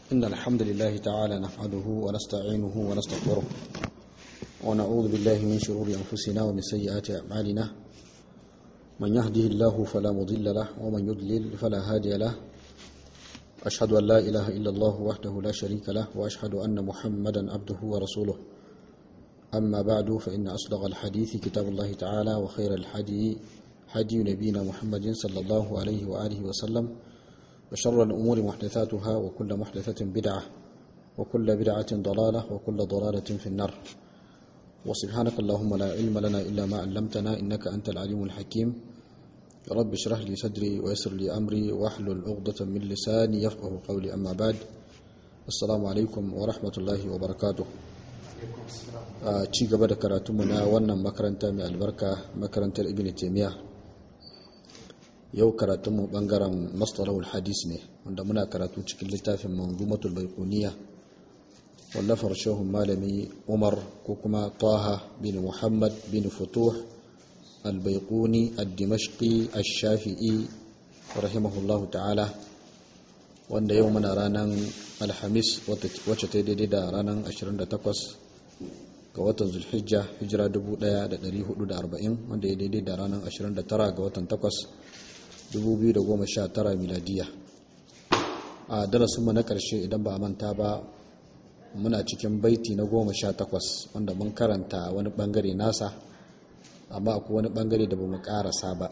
إن الحمد لله تعالى نحمده ونستعينه ونستغفره ونعوذ بالله من شرور أنفسنا ومن سيئات أعمالنا من يهده الله فلا مضل له ومن يضلل فلا هادي له أشهد أن لا إله إلا الله وحده لا شريك له وأشهد أن محمدا عبده ورسوله أما بعد فإن أصدق الحديث كتاب الله تعالى وخير الحدي حدي نبينا محمد صلى الله عليه وآله وسلم وشر الأمور محدثاتها وكل محدثة بدعة وكل بدعة ضلالة وكل ضلالة في النار وسبحانك اللهم لا علم لنا إلا ما علمتنا إنك أنت العليم الحكيم رب اشرح لي صدري ويسر لي أمري واحلل عقدة من لساني يفقه قولي أما بعد السلام عليكم ورحمة الله وبركاته a ci gaba da karatunmu na wannan makaranta mai albarka makarantar ibn taimiyya yau karatunmu bangaren mastarahul hadis ne wanda muna karatu cikin littafin manzumatul baikuniya wallafar shehun malami umar ko kuma taha bin muhammad bin futuh albaikuni addimashki ashafi'i rahimahullahu ta'ala wanda yau muna ranar alhamis wacce ta daidai da ranar 28 ga watan zulhijja hijira 1440 wanda ya daidai da ranar 29 ga watan 8 2019 miladiya a darasinmu na ƙarshe idan ba a manta ba muna cikin baiti na 18 wanda mun karanta wani bangare nasa amma akwai wani bangare da ba mu karasa ba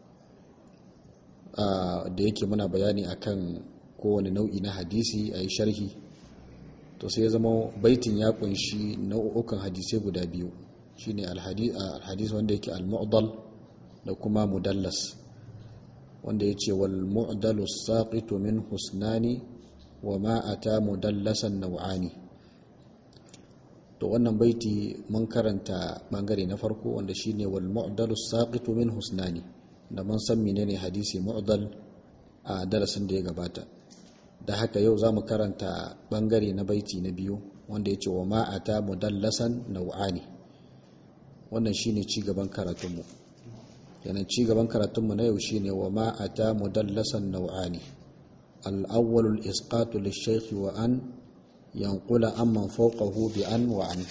da yake muna bayani akan kowane nau'i na hadisi a yi sharhi to sai ya zama baitin ya kunshi nau'ukan hadisai guda biyu shine alhadis wanda yake al-mu'dal da kuma mudallas wanda yace wal mu'dalu saqitu min husnani wa ma ata mudallasan naw'ani to wannan baiti mun karanta bangare na farko wanda shine wal mu'dalu saqitu min husnani da mun san menene hadisi mu'dal a darasin da ya gabata da haka yau za mu karanta bangare na baiti na biyu wanda ya ce wa ma'ata mudallasan nau'ani wannan shine cigaban karatunmu yanan cigaban karatunmu na yau shine wa ma'ata mudallasan nau'ani al'awwalul isqatu lishaykhi wa an yanqula amman fawqahu bi an wa an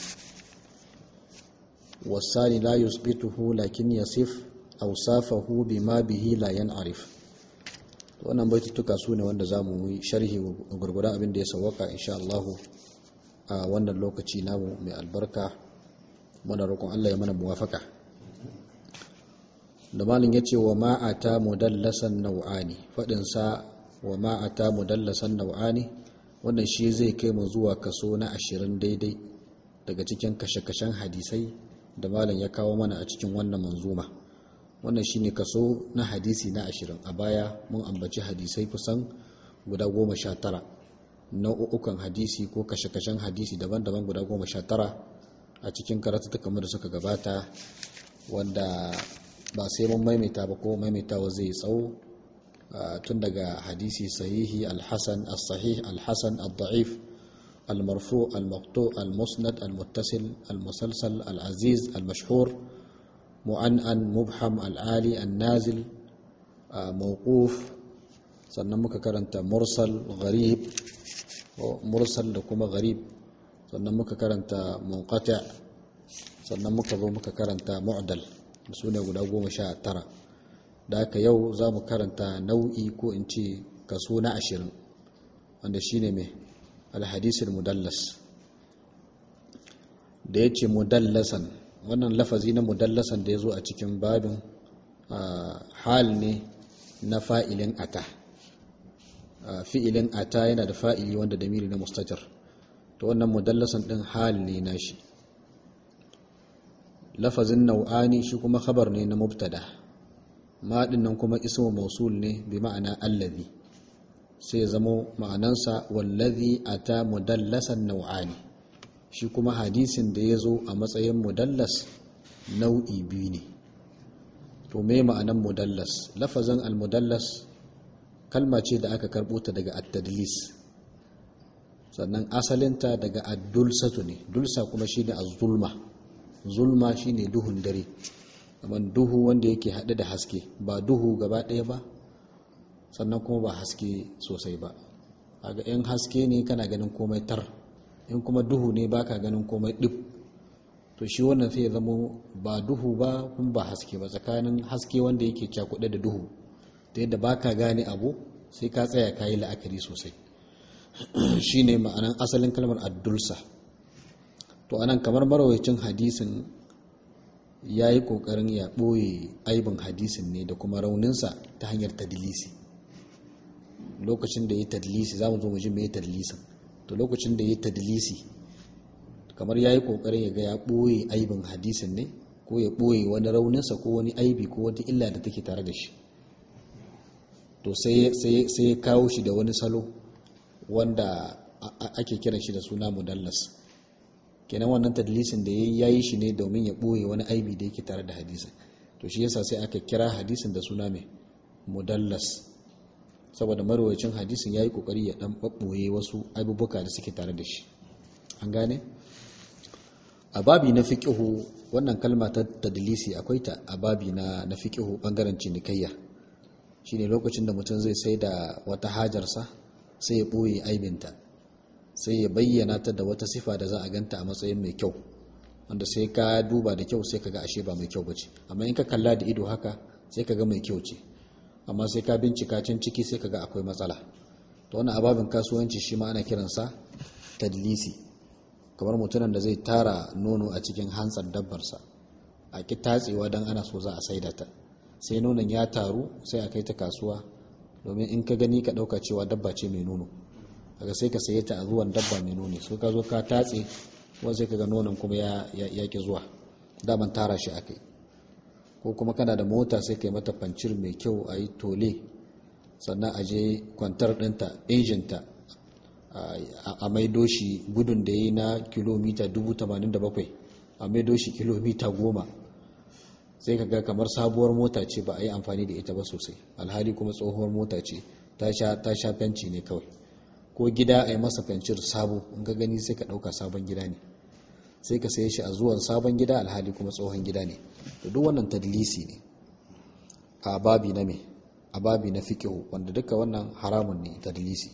wasani la yusbituhu lakin yasif awsafahu bima bihi la yan'arif wannan baitutuka su ne wanda za mu yi sharhi gurguran abin da ya sauwaka insha Allahu a wannan lokaci namu mai albarka muna roƙon Allah ya mana muwafaka da malin ya ce wa ma'ata mudallasan nau'ani faɗinsa wa ma'ata mudallasan nau'ani wannan shi zai kai mu zuwa kaso na ashirin daidai daga cikin kashe-kashen hadisai da malin ya kawo mana a cikin wannan manzuma wannan shine kaso na hadisi na ashirin a baya mun ambaci hadisai kusan guda goma sha tara nau'ukan hadisi ko kashe-kashen hadisi daban-daban guda goma sha tara a cikin karatuka da suka gabata wanda ba sai mun maimaita ba ko maimaitawa zai tsawo tun daga hadisi sahihi alhassan as-sahih alhassan al-da'if al-marfu al-maqtu al-musnad al-muttasil al-musalsal al-aziz al-mashhur mu'an'an mubham al'ali an-nazil mawquf sannan muka karanta mursal gharib mursal da kuma gharib sannan muka karanta munqati' sannan muka zo muka karanta mu'dal su ne guda goma sha tara da haka yau za mu karanta nau'i ko in ce kaso na ashirin wanda shine mai alhadisul mudallas da ya ce mudallasan wannan lafazi na mudallasan da ya zo a cikin babin hal ne na fa'ilin ata fi'ilin ata yana da fa'ili wanda da miri na mustajar to wannan mudallasan ɗin hal ne na shi lafazin nau'ani shi kuma khabar ne na mubtada maɗin nan kuma ismu mausul ne bi ma'ana allazi sai zamo ma'anansa wallazi ata mudallasan nau'ani shi kuma hadisin da ya zo a matsayin mudallas nau'i biyu ne to me ma'anan mudallas lafazin almudallas kalma ce da aka karɓo ta daga at-tadlis sannan asalinta daga ad-dulsatu ne dulsa kuma shine az-zulma zulma shine duhun dare kamar duhu wanda yake haɗe da haske ba duhu gaba ɗaya ba sannan kuma ba haske sosai ba ga in haske ne kana ganin komai tar in kuma duhu ne baka ganin komai dip to shi wannan sai ya zamo ba duhu ba kuma ba haske ba tsakanin haske wanda yake cakuɗe da duhu ta yadda baka gane abu sai ka tsaya ka yi la'akari sosai shi ne ma'anan asalin kalmar addulsa to anan kamar marawacin hadisin ya yi ƙoƙarin ya ɓoye aibin hadisin ne da kuma rauninsa ta hanyar tadilisi lokacin da ya yi tadilisi za mu zo mu ji mai tadilisin to lokacin da ya yi tadilisi kamar ya yi ƙoƙarin ya ga ya ɓoye aibin hadisin ne ko ya ɓoye wani rauninsa ko wani aibi ko wata illa da take tare da shi to sai ya kawo shi da wani salo wanda ake kiran shi da suna mudallas kenan wannan tadlisin da ya yi shi ne domin ya ɓoye wani aibi da yake tare da hadisin to shi yasa sai aka kira hadisin da suna mai mudallas saboda marwacin hadisin ya yi ƙoƙari ya ɗan ɓaɓɓoye wasu abubuwa da suke tare da shi an gane a babi na fiƙihu wannan kalma ta tadlisi akwai ta a babi na na fiƙihu ɓangaren cinikayya shine lokacin da mutum zai sai da wata hajarsa sai ya ɓoye aibinta sai ya bayyana ta da wata sifa da za a ganta a matsayin mai kyau wanda sai ka duba da kyau sai ka ga ashe ba mai kyau bace amma in ka kalla da ido haka sai ka ga mai kyau ce amma sai ka bincika can ciki sai ka ga akwai matsala to wannan ababin kasuwanci shi ma ana kiransa tadlisi kamar mutumin da zai tara nono a cikin hantsar dabbarsa a ki tatsewa don ana so za a saida ta sai nonon ya taru sai a kai ta kasuwa domin in ka gani ka ɗauka cewa dabba ce mai nono daga sai ka saye ta a zuwan dabba mai nono so ka zo ka tatse wani sai ka ga nonon kuma ya ki zuwa daman tara shi a kai ko kuma kana da mota sai ka yi mata fancir mai kyau a yi tole sannan a je kwantar ɗinta injinta a maido shi gudun da ya yi na kilomita 87 a maido shi kilomita 10 sai ka ga kamar sabuwar mota ce ba a yi amfani da ita ba sosai alhali kuma tsohuwar mota ce ta sha fenci ne kawai ko gida a yi masa fencir sabo in ka gani sai ka ɗauka sabon gida ne sai ka saye shi a zuwan sabon gida alhali kuma tsohon gida ne da duk wannan tadlisi ne a babi na me a babi na fiqhu wanda duka wannan haramun ne tadlisi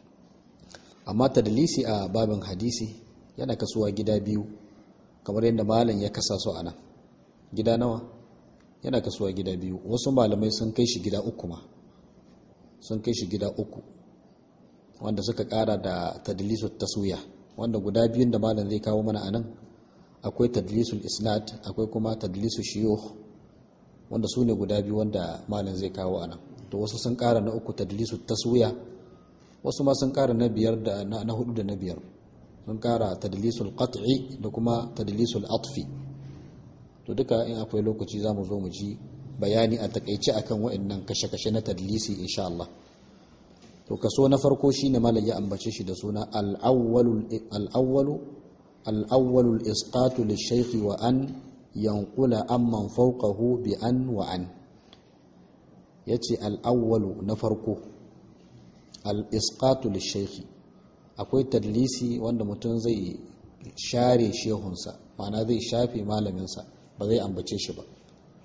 amma tadlisi a babin hadisi yana kasuwa gida biyu kamar yadda malam ya kasa su a nan gida nawa yana kasuwa gida biyu wasu malamai sun kai shi gida uku ma sun kai shi gida uku wanda suka kara da tadlisul taswiya wanda guda biyun da malam zai kawo mana anan akwai tadlisul isnad akwai kuma tadlisul shuyukh wanda su ne guda biyu wanda malam zai kawo anan to wasu sun kara na uku tadlisul taswiya wasu ma sun kara na biyar da na hudu da na biyar sun kara tadlisul qat'i da kuma tadlisul atfi to duka in akwai lokaci za mu zo mu ji bayani a takaice akan waɗannan kashe-kashe na tadlisi insha Allah to kaso na farko shine malam ya ambace shi da suna al-awwalu al-awwalu al-awwalu al-isqatu lish-shaykh wa an yanqula amman fawqahu bi an wa an yace al-awwalu na farko al-isqatu lish-shaykh akwai tadlisi wanda mutum zai share shehunsa ma'ana zai shafe malaminsa ba zai ambace shi ba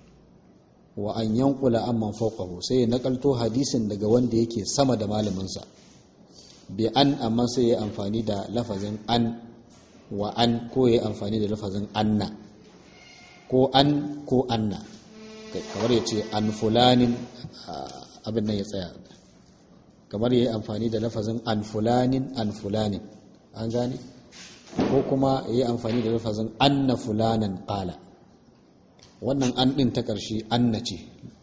wa an yankula amman fawqahu sai ya nakalto hadisin daga wanda yake sama da malaminsa bi an amma sai ya amfani da lafazin an wa an ko ya amfani da lafazin anna ko an ko anna kamar ya ce an fulanin abin nan ya tsaya kamar ya yi amfani da lafazin an fulanin an fulanin an gane ko kuma ya yi amfani da lafazin anna fulanan qala wannan an ɗin ta ƙarshe anna ce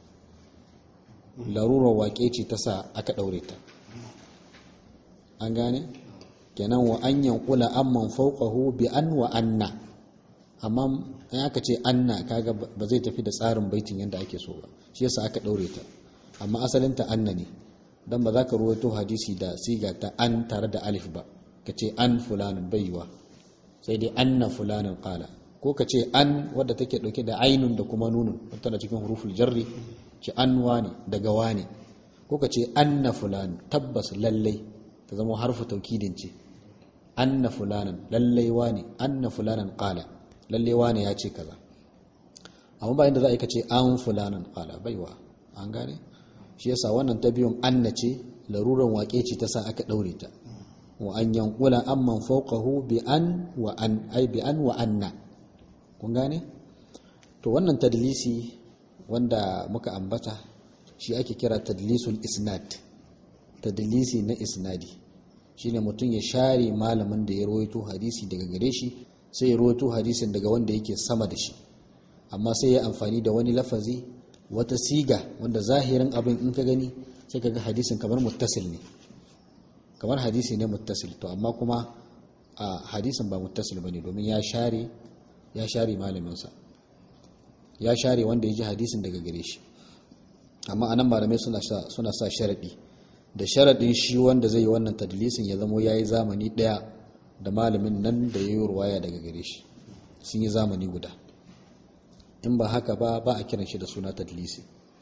larurar waƙe ce ta sa aka ɗaure ta an gane kenan wa an yankula amman fauqahu bi an wa anna amma in aka ce anna kaga ba zai tafi da tsarin baitin yadda ake so ba shi yasa aka ɗaure ta amma asalinta anna ne dan ba za ka ruwaito hadisi da siga ta an tare da alif ba ka ce an fulanin baiwa sai dai anna fulanin qala ko ka ce an wadda take dauke da ainun da kuma nunun tana cikin huruful jarri ce an wani daga wani ko ka ce anna fulan tabbas lallai ta zama harfu taukidin ce anna fulanan lallai wani anna fulanan qala lallai wani ya ce kaza amma bayan da za a yi ka ce an fulanan qala baiwa an gane shi yasa wannan ta biyun anna ce laruran waƙe ce ta sa aka ɗaure ta wa an yankula amman fawqahu bi an wa an ai bi an wa anna kun gane to wannan tadlisi wanda muka ambata shi ake kira tadlisul isnad tadlisi na isnadi shine mutum ya share malamin da ya rawaito hadisi daga gare shi sai ya rawaito hadisin daga wanda yake sama da shi amma sai ya amfani da wani lafazi wata siga wanda zahirin abin in ka gani sai ka ga hadisin kamar muttasil ne kamar hadisi ne muttasil to amma kuma a hadisin ba muttasil bane domin ya share ya share malaminsa ya share wanda ya ji hadisin daga gare shi amma anan malamai suna sa suna sa sharadi da sharadin shi wanda zai yi wannan tadlisin ya zamo yayi zamani daya da malamin nan da yayi ruwaya daga gare shi sun yi zamani guda in ba haka ba ba a kiran shi da suna tadlisi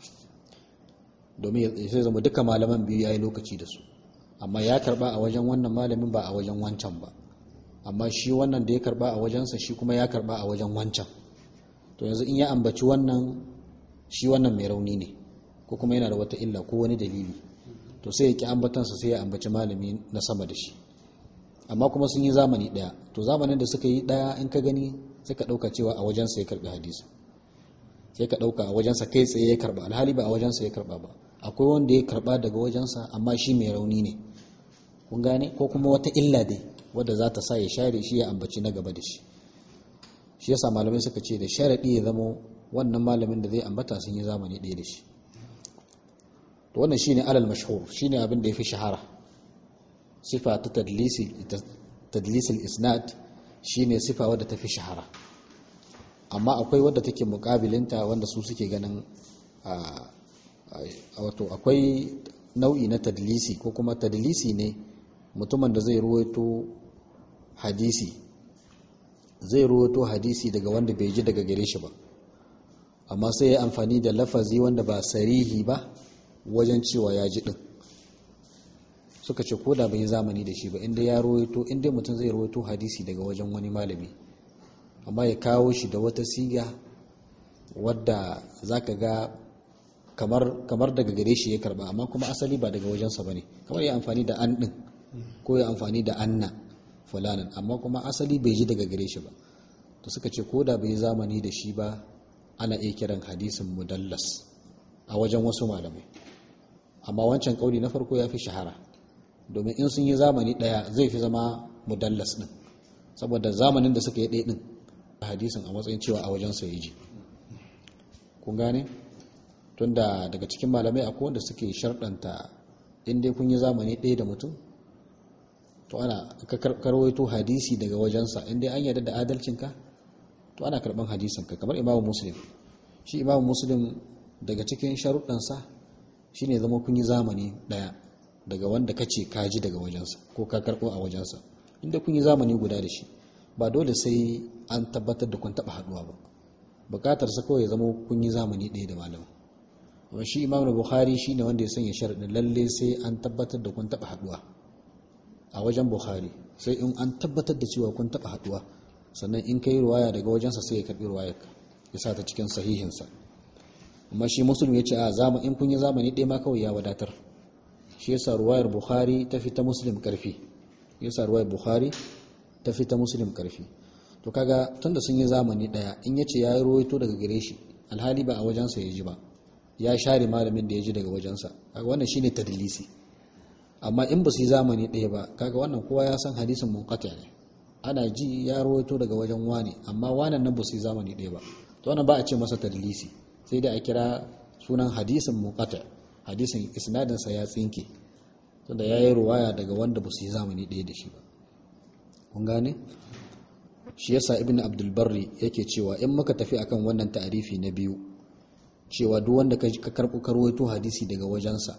domin sai zama duka malaman biyu yayi lokaci da su amma ya karba a wajen wannan malamin ba a wajen wancan ba amma shi wannan da ya karba a wajensa shi kuma ya karba a wajen wancan to yanzu in ya ambaci wannan shi wannan mai rauni ne ko kuma yana da wata illa ko wani dalili to sai ya ki ambatansa sai ya ambaci malami na sama da shi amma kuma sun yi zamani daya to zamanin da suka yi daya in ka gani sai ka dauka cewa a wajensa ya karbi hadisi sai ka dauka a wajensa kai tsaye ya karba alhali ba a wajensa ya karba ba akwai wanda ya karba daga wajensa amma shi mai rauni ne kun gane ko kuma wata illa dai wadda za ta sa ya share shi ya ambaci na gaba da shi shi yasa malamai suka ce da sharaɗi ya zama wannan malamin da zai ambata sun yi zamani ɗaya da shi to wannan shine alal mashhur shine abin da yafi shahara sifa ta tadlisi tadlisil isnad shine sifa wadda tafi shahara amma akwai wadda take mukabilinta wanda su suke ganin wato akwai nau'i na tadlisi ko kuma tadlisi ne mutumin da zai ruwaito hadisi zai ruwaito hadisi daga wanda bai ji daga gare shi ba amma sai ya amfani da lafazi wanda ba sarihi ba wajen cewa ya ji din suka ce koda bai zamani da shi ba inda ya ruwaito inda mutum zai ruwaito hadisi daga wajen wani malami amma ya kawo shi da wata siga wadda zaka ga kamar kamar daga gare shi ya karba amma kuma asali ba daga wajensa bane kamar ya amfani da an din ko ya amfani da anna fulanan amma kuma asali bai ji daga gare shi ba to suka ce ko da bai zamani da shi ba ana iya kiran hadisin mudallas a wajen wasu malamai amma wancan kauli na farko ya fi shahara domin in sun yi zamani daya zai fi zama mudallas din saboda zamanin da suka yi ɗaya din hadisin a matsayin cewa a wajensa ya ji kun gane tunda daga cikin malamai akwai wanda suke sharɗanta in dai kun yi zamani ɗaya da mutum to ana ka karwaito hadisi daga wajensa in dai an yarda da adalcinka to ana karɓan hadisinka kamar imamu muslim shi imamu muslim daga cikin sharuɗansa shine zama kun yi zamani ɗaya daga wanda ka ce ka ji daga wajensa ko ka karɓo a wajensa inda kun yi zamani guda da shi ba dole sai an tabbatar da kun taɓa haɗuwa ba bukatarsa kawai ya zama kun yi zamani ɗaya da malamin amma shi imam da bukhari shi ne wanda ya sanya sharaɗin lalle sai an tabbatar da kun taɓa haɗuwa a wajen bukhari sai in an tabbatar da cewa kun taɓa haɗuwa sannan in kai ruwaya daga wajensa sai ya karɓi ruwayar ya sa ta cikin sahihinsa amma shi musulmi ya ce a zama in kun yi zamani ɗaya ma kawai ya wadatar shi yasa ruwayar bukhari ta fi ta muslim ƙarfi yasa ruwayar bukhari ta fi ta muslim ƙarfi to kaga tunda sun yi zamani ɗaya in ya ce ya yi ruwaito daga gare shi alhali ba a wajensa ya ji ba ya share malamin da ya ji daga wajensa kaga wannan shine tadlisi amma in ba su yi zamani ɗaya ba kaga wannan kowa ya san hadisin munqati ne ana ji ya rawaito daga wajen wani amma wannan nan ba su yi zamani ɗaya ba to wannan ba a ce masa tadlisi sai dai a kira sunan hadisin munqati hadisin isnadin sa ya tsinke tunda yayi ruwaya daga wanda ba su yi zamani ɗaya da shi ba kun gane shi yasa ibn abdul barri yake cewa in muka tafi akan wannan ta'arifi na biyu cewa duk wanda ka karɓo karwaito hadisi daga wajensa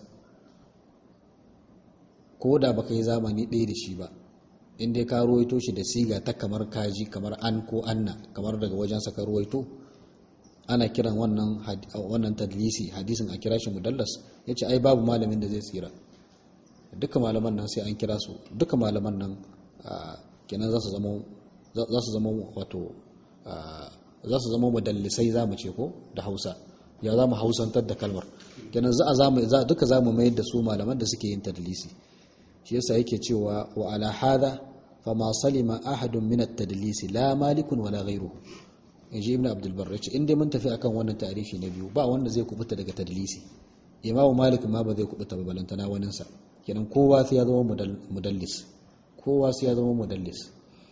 ko da baka yi zamani ɗaya da shi ba in dai ka ruwaito shi da siga ta kamar kaji kamar an ko anna kamar daga wajensa ka ruwaito ana kiran wannan wannan tadlisi hadisin a kira shi mudallas yace ai babu malamin da zai tsira duka malaman nan sai an kira su duka malaman nan kenan za su zama za su zama wato za su zama mudallisai za mu ce ko da hausa ya za mu hausantar da kalmar kenan za a zamu za duka zamu mayar da su malaman da suke yin tadlisi shi yasa yake cewa wa ala hadha fama salima ahadun min at-tadlisi la malikun wala ghayruhu inji ibn abdul barr yace in dai mun tafi akan wannan tarihi na biyu ba wanda zai kubuta daga tadlisi imamu malik ma ba zai kubuta ba balantana waninsa kenan kowa sai ya zama mudallis kowa sai ya zama mudallis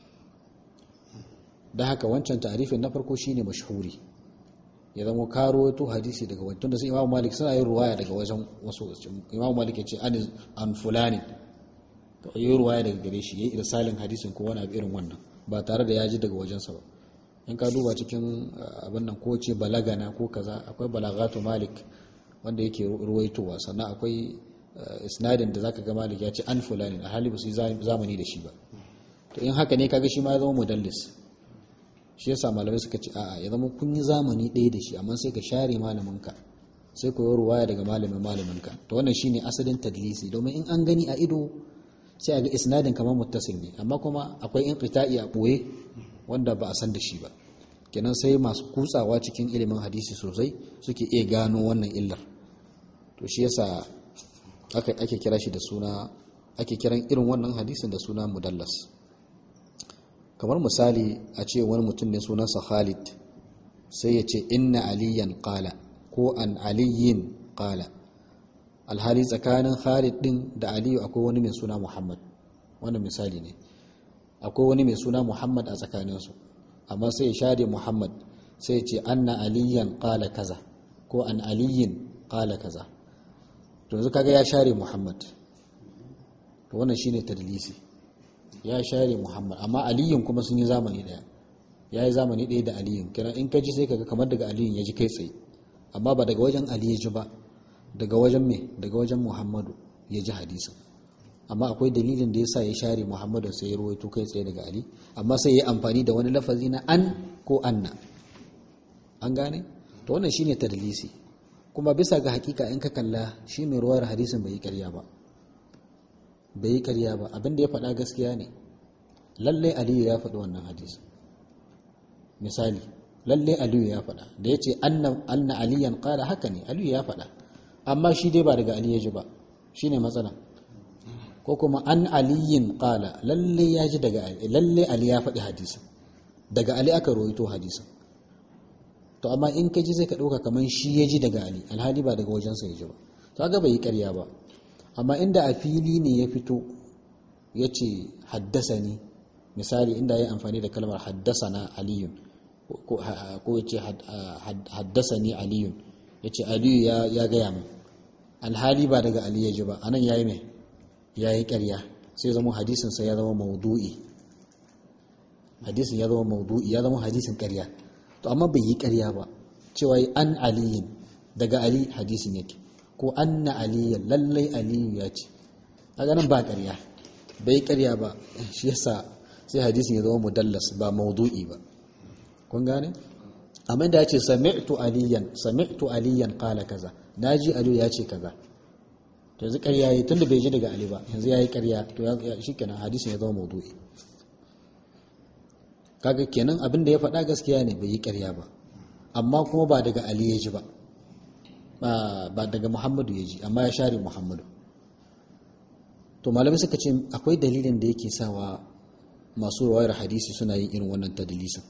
da haka wancan tarifin na farko shine mashhuri ya zama karo to hadisi daga wajen tunda sai imamu malik suna yin ruwaya daga wajen wasu imamu malik ya ce an fulani to yi ruwaya daga gare shi yayi irsalin hadisin ko wani abu irin wannan ba tare da ya ji daga wajensa ba in ka duba cikin abin nan ko ce balagana ko kaza akwai balagatu malik wanda yake ruwaitowa sannan akwai isnadin da zaka ga malik ya ce an fulani a hali ba su yi zamani da shi ba to in haka ne kaga shi ma ya zama mudallis shi yasa malamai suka ce a'a ya zama kun yi zamani ɗaya da shi amma sai ka share malaminka sai ku yi ruwaya daga malamin malaminka to wannan shine asalin tadlisi domin in an gani a ido sai a ga isnadin kamar muttasil ne amma kuma akwai in qita'i a boye wanda ba a san da shi ba kenan sai masu kutsawa cikin ilimin hadisi sosai suke iya gano wannan illar to shi yasa aka ake kira shi da suna ake kiran irin wannan hadisin da suna mudallas kamar misali a ce wani mutum ne sunansa Khalid sai ya ce inna aliyan qala ko an aliyin qala alhali tsakanin Khalid din da Aliyu akwai wani mai suna Muhammad wannan misali ne akwai wani mai suna Muhammad a tsakaninsu amma sai ya share Muhammad sai ya ce anna aliyan qala kaza ko an aliyin qala kaza to yanzu kaga ya share Muhammad to wannan shine tadlisi ya share Muhammad amma Aliyun kuma sun yi zamani daya ya yi zamani daya da Aliyun kira in ka ji sai kaga kamar daga Aliyun ya ji kai tsaye amma ba daga wajen Ali ya ji ba daga wajen me daga wajen Muhammadu ya ji hadisin amma akwai dalilin da yasa ya share Muhammadu sai ya rawaito kai tsaye daga Ali amma sai ya amfani da wani lafazi na an ko anna an gane to wannan shine tadlisi kuma bisa ga hakika in ka kalla shi mai ruwayar hadisin bai yi karya ba bai yi karya ba abinda ya faɗa gaskiya ne lalle aliyu ya faɗi wannan hadisi misali lalle aliyu ya faɗa da ya ce anna aliyan ƙara haka ne aliyu ya faɗa amma shi dai ba daga aliyu ya ji ba shi ne matsala ko kuma an aliyin ƙala lalle ya ji daga ali lalle ali ya faɗi hadisin daga ali aka roito hadisin to amma in ka ji zai ka ɗauka kamar shi ya ji daga ali alhali ba daga wajensa ya ji ba to ga bai yi ƙarya ba amma inda a fili ne ya fito ya ce haddasa ni misali inda ya amfani da kalmar haddasa na aliyun ko ya ce haddasa ni aliyun ya ce aliyu ya gaya min alhali ba daga ali ya ji ba anan ya yi mai ya yi karya sai zama hadisinsa ya zama maudu'i hadisin ya zama maudu'i ya zama hadisin karya to amma bai yi karya ba cewa an aliyin daga ali hadisin yake ko anna aliyan lallai aliyu ya ce a ganin ba ƙarya bai ƙarya ba shi yasa sai hadisin ya zama mudallas ba maudu'i ba kun gane amma da ya ce sami'tu aliyan sami'tu aliyan qala kaza naji aliyu ya ce kaza to yanzu ƙarya yi tunda bai ji daga ali ba yanzu yayi ƙarya to shikenan hadisin ya zama maudu'i kaga kenan abin da ya faɗa gaskiya ne bai yi ƙarya ba amma kuma ba daga ali ya ji ba ba daga muhammadu ya ji amma ya share muhammadu to malamai suka ce akwai dalilin da yake sawa masu rawayar hadisi suna yin irin wannan tadlisin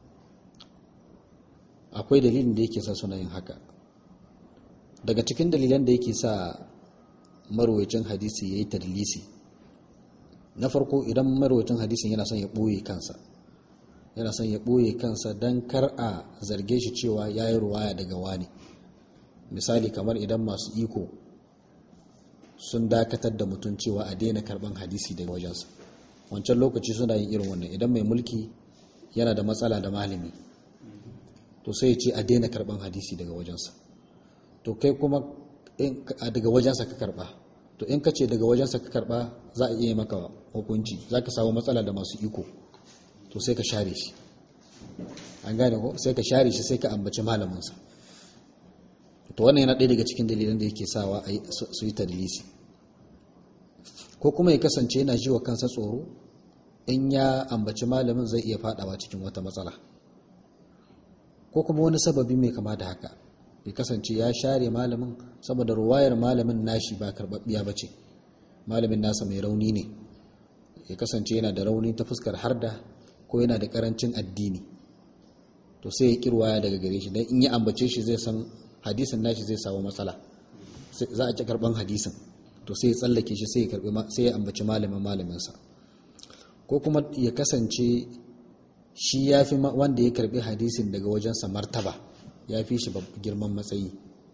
akwai dalilin da yake sa suna yin haka daga cikin dalilan da yake sa marwacin hadisi ya yi tadlisi na farko idan marwacin hadisin yana son ya ɓoye kansa yana son ya ɓoye kansa don kar a zarge shi cewa ya yi ruwaya daga wani misali kamar idan masu iko sun dakatar da mutum cewa a daina karban hadisi daga wajensa wancan lokaci suna yin irin wannan idan mai mulki yana da matsala da malami to sai ya ce a daina karban hadisi daga wajensa to kai kuma daga wajensa ka karba to in ka ce daga wajensa ka karba za a iya maka hukunci za ka samu matsala da masu iko to sai ka share shi an gane ko sai ka share shi sai ka ambaci malaminsa to wannan yana ɗaya daga cikin dalilan da yake sawa a su yi tadlisi ko kuma ya kasance yana ji wa kansa tsoro in ya ambaci malamin zai iya fadawa cikin wata matsala ko kuma wani sababi mai kama da haka ya kasance ya share malamin saboda ruwayar malamin nashi ba karbabbiya bace malamin nasa mai rauni ne ya kasance yana da rauni ta fuskar harda ko yana da karancin addini to sai ya kirwaya daga gare shi dan in ya ambace shi zai san hadisin nashi zai samu matsala za a ci karban hadisin to sai ya tsallake shi sai ya karbi sai ya ambaci malamin malaminsa ko kuma ya kasance shi ya fi wanda ya karbi hadisin daga wajensa martaba ya fi shi girman matsayi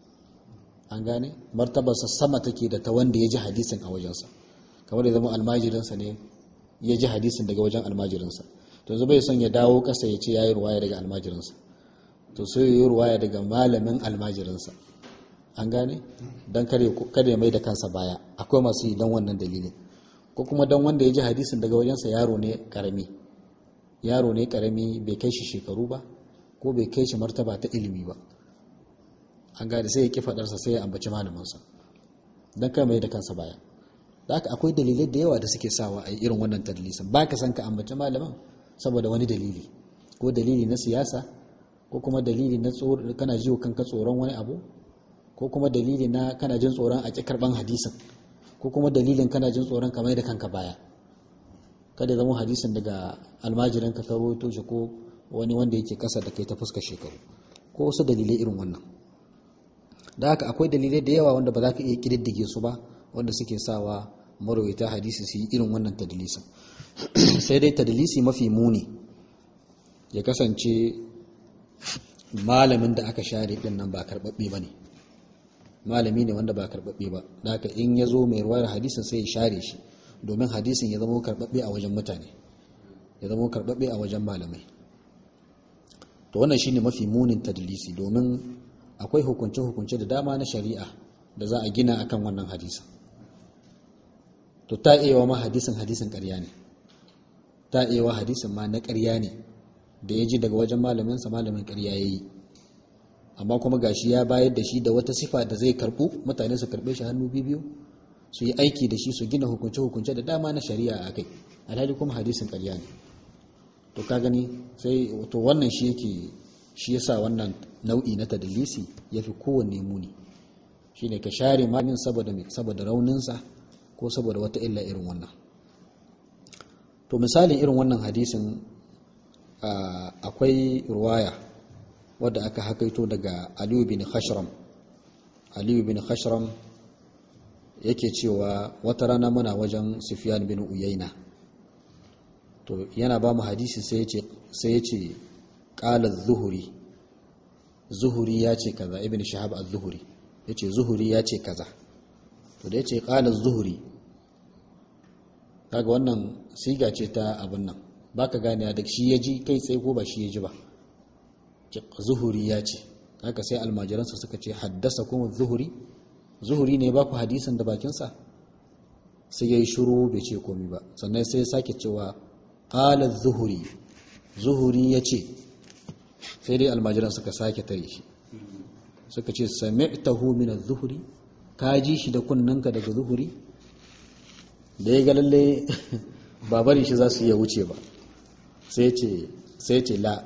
an gane martabarsa sama take da ta wanda ya ji hadisin a wajensa kamar ya zama almajirinsa ne ya ji hadisin daga wajen almajirinsa to yanzu bai son ya dawo kasa ya ce ya yi ruwaya daga almajirinsa to sai ya yi ruwaya daga malamin almajirinsa an gane don kada ya mai da kansa baya akwai masu yi don wannan dalilin ko kuma don wanda ya ji hadisin daga wajensa yaro ne karami yaro ne karami bai kai shi shekaru ba ko bai kai shi martaba ta ilimi ba an gane sai ya ki fadarsa sai ya ambaci malaminsa don kai mai da kansa baya da haka akwai dalilai da yawa da suke sawa a irin wannan tadlisin ba ka san ka ambaci malamin saboda wani dalili ko dalili na siyasa ko kuma dalili na kana jiwo kanka tsoron wani abu ko kuma dalili na kana jin tsoron a ƙi karɓan hadisin ko kuma dalilin kana jin tsoron kamar da kanka baya kada zama hadisin daga almajirin ka rawaito shi ko wani wanda yake kasa da kai ta fuska shekaru ko wasu dalilai irin wannan da haka akwai dalilai da yawa wanda ba za ka iya kididdige su ba wanda suke sawa marwaita hadisi su yi irin wannan tadlisin sai dai tadlisi mafi muni ya kasance malamin da aka share din nan ba karɓaɓɓe ba ne malami ne wanda ba karɓaɓɓe ba da haka in ya zo mai ruwayar hadisin sai ya share shi domin hadisin ya zama karɓaɓɓe a wajen mutane ya zama karɓaɓɓe a wajen malamai to wannan shine mafi munin tadlisi domin akwai hukunce-hukunce da dama na shari'a da za a gina akan wannan hadisin to ta iya ma hadisin hadisin ƙarya ne ta iya hadisin ma na ƙarya ne da ya ji daga wajen malaminsa malamin ƙarya ya yi amma kuma gashi ya bayar da shi da wata sifa da zai karɓu mutane su karɓe shi hannu biyu su yi aiki da shi su gina hukunce-hukunce da dama na shari'a a kai alhali kuma hadisin ƙarya ne to ka gani sai to wannan shi yake shi yasa wannan nau'i na tadlisi yafi kowanne muni shine ka share malamin saboda saboda rauninsa ko saboda wata illa irin wannan to misalin irin wannan hadisin akwai ruwaya wadda aka hakaito daga Aliyu bin Khashram Aliyu bin Khashram yake cewa wata rana muna wajen Sufyan bin Uyayna to yana ba mu hadisi sai yace sai yace qala az-zuhri zuhuri ya ce kaza ibn shahab az-zuhri yace zuhuri ya ce kaza to da yace qala az-zuhri kaga wannan siga ce ta abin nan baka gane da shi ya ji kai tsaye ko ba shi ya ji ba zuhuri ya ce haka sai almajiransa suka ce haddasa kuma zuhuri zuhuri ne ba ku hadisin da bakinsa sai ya yi shuru bai ce komi ba sannan sai ya sake cewa ƙala zuhuri zuhuri ya ce sai dai almajiran suka sake tare shi suka ce sami'tahu min az-zuhri ka ji shi da kunnanka daga zuhuri da ya ga lalle ba bari shi za su iya wuce ba sai ce sai ce la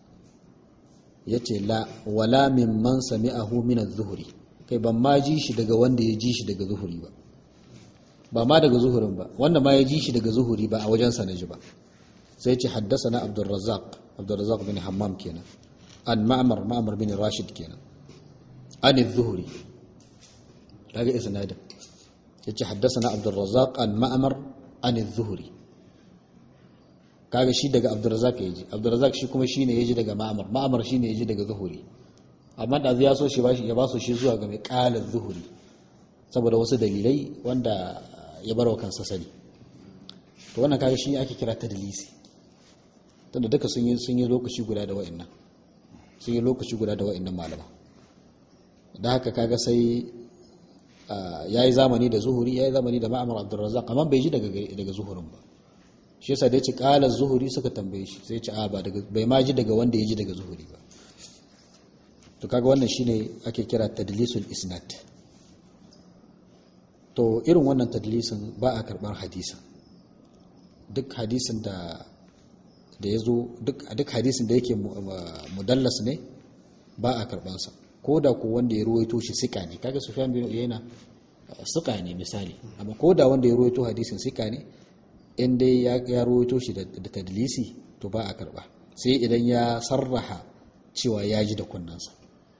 yace la wala mimman sami'ahu min az-zuhri kai ban ma ji shi daga wanda ya ji shi daga zuhuri ba ba ma daga zuhurin ba wanda ma ya ji shi daga zuhuri ba a wajen sa naji ba sai ce haddasa Abdurrazzaq Abdurrazzaq bin Hammam kenan an Ma'mar Ma'mar bin Rashid kenan an az-zuhri kaga isnadin yace haddasa Abdurrazzaq an Ma'mar an az-zuhri kaga shi daga Abdurrazzaq yaji Abdurrazzaq shi kuma shine yaji daga Ma'mar Ma'mar shine yaji daga zuhuri amma da ya so shi bashi ya ba su shi zuwa ga mai qala zuhuri saboda wasu dalilai wanda ya barwa kansa sani to wannan kaga shi ake kira tadlisi tunda duka sun yi sun yi lokaci guda da wa'annan sun yi lokaci guda da wa'annan malama da haka kaga sai yayi zamani da zuhuri yayi zamani da ma'amar abdurrazzaq amma bai ji daga daga zuhurin ba shi yasa da ya ce qala zuhuri suka tambaye shi sai ya ce a ba daga bai ma ji daga wanda ya ji daga zuhuri ba to kaga wannan shine ake kira tadlisul isnad to irin wannan tadlisin ba a karbar hadisin duk hadisin da da ya zo duk hadisin da yake mudallas ne ba a karbansa ko da ko wanda ya ruwaito shi sika ne kaga sufyan bin uyayna sika ne misali amma ko da wanda ya ruwaito hadisin sika ne in dai ya ruwaito shi da tadlisi to ba a karba sai idan ya sarraha cewa ya ji da kunnansa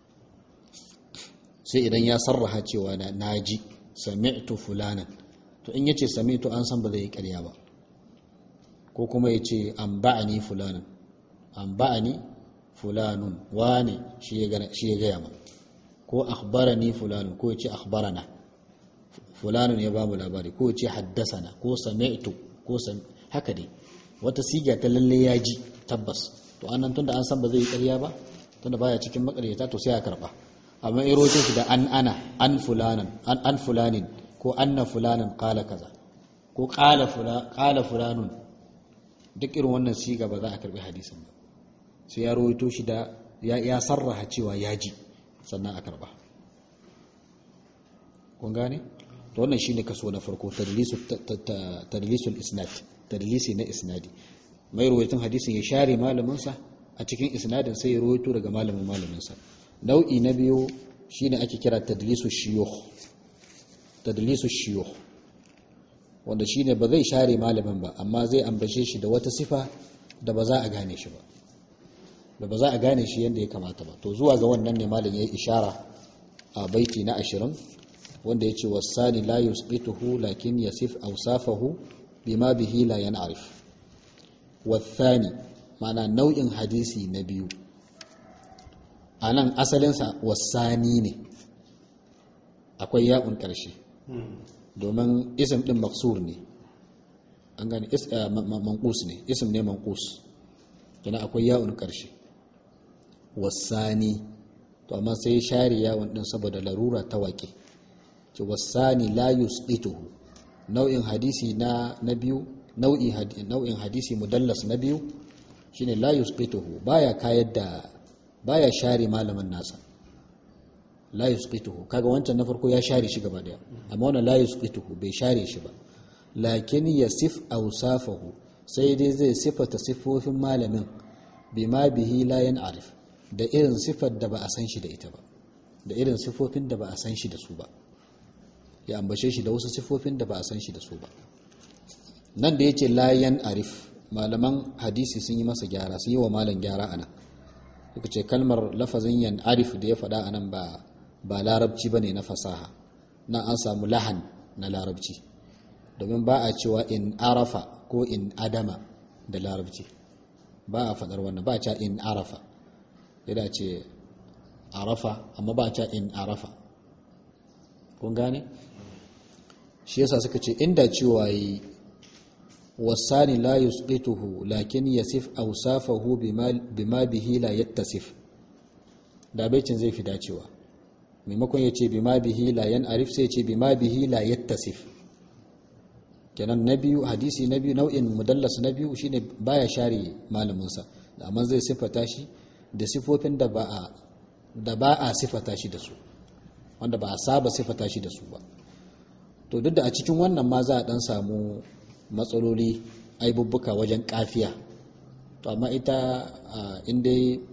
sai idan ya sarraha cewa na ji sami'tu fulanan to in yace sami'tu an san ba zai yi ƙarya ba ko kuma yace an ba'ani fulanan an ba'ani fulanun wane shi ya gaya ma ko akhbarani fulanun ko yace akhbarana fulanun ya bamu labari ko yace haddasana ko sami'tu ko haka dai wata siga ta lalle ya ji tabbas to annan tunda an san ba zai yi ƙarya ba tunda baya cikin makaryata to sai a karba amma in roto shi da an ana an fulanan an an fulanin ko anna fulanan qala kaza ko qala fula qala fulanun duk irin wannan siga ba za a karbi hadisin ba sai ya roto shi da ya ya sarraha cewa ya ji sannan a karba kun gane to wannan shine kaso na farko tadlisul tadlisul isnad tadlisi na isnadi mai ruwaitin hadisin ya share malaminsa a cikin isnadin sai ya ruwaito daga malamin malaminsa nau'i na biyu shine ake kira tadlisu shiyukh tadlisu shiyukh wanda shine ba zai share malamin ba amma zai ambace shi da wata sifa da ba za a gane shi ba da ba za a gane shi yadda ya kamata ba to zuwa ga wannan ne malam ya yi ishara a baiti na ashirin wanda ya ce wasani la yusqituhu lakin yasif awsafahu bima bihi la yan'arif wathani ma'ana nau'in hadisi na biyu a nan asalinsa wasani ne akwai ya'un ƙarshe domin isim ɗin maksur ne an gani mankus ne isim ne mankus yana akwai ya'un ƙarshe wasani to amma sai share yawon ɗin saboda larura ta waƙe ce wasani la yusqituhu nau'in hadisi na na biyu nau'in hadisi mudallas na biyu shine la yusqituhu baya kayar da baya share malamin nasa la yusqituhu kaga wancan na farko ya share shi gaba daya amma wannan la yusqituhu bai share shi ba lakin yasif awsafahu sai dai zai sifata sifofin malamin bima bihi la yan'arif da irin sifar da ba a san shi da ita ba da irin sifofin da ba a san shi da su ba ya ambace shi da wasu sifofin da ba a san shi da su ba nan da yace la yan'arif malaman hadisi sun yi masa gyara sun yi wa malam gyara anan suka ce kalmar lafazin yan arif da ya faɗa anan ba ba larabci bane na fasaha na an samu lahan na larabci domin ba a cewa in arafa ko in adama da larabci ba a faɗar wannan ba a cewa in arafa ya ce arafa amma ba a cewa in arafa kun gane shi yasa suka ce inda cewa yi wasani la yusqituhu lakin yasif awsafahu bima bihi la yattasif da baicin zai fi dacewa maimakon ya ce bima bihi la yan arif sai ya ce bima bihi la yattasif kenan na biyu hadisi na biyu nau'in mudallas na biyu shine baya share malaminsa da amma zai sifata shi da sifofin da ba a da ba a sifata shi da su wanda ba a saba sifata shi da su ba to duk da a cikin wannan ma za a dan samu matsaloli aibubbuka wajen kafiya to amma ita inda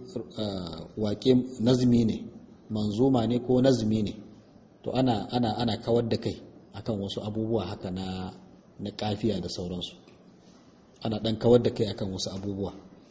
wake nazmi ne manzuma ne ko nazmi ne to ana ana ana kawar da kai akan wasu abubuwa haka na na kafiya da sauransu ana dan kawar da kai akan wasu abubuwa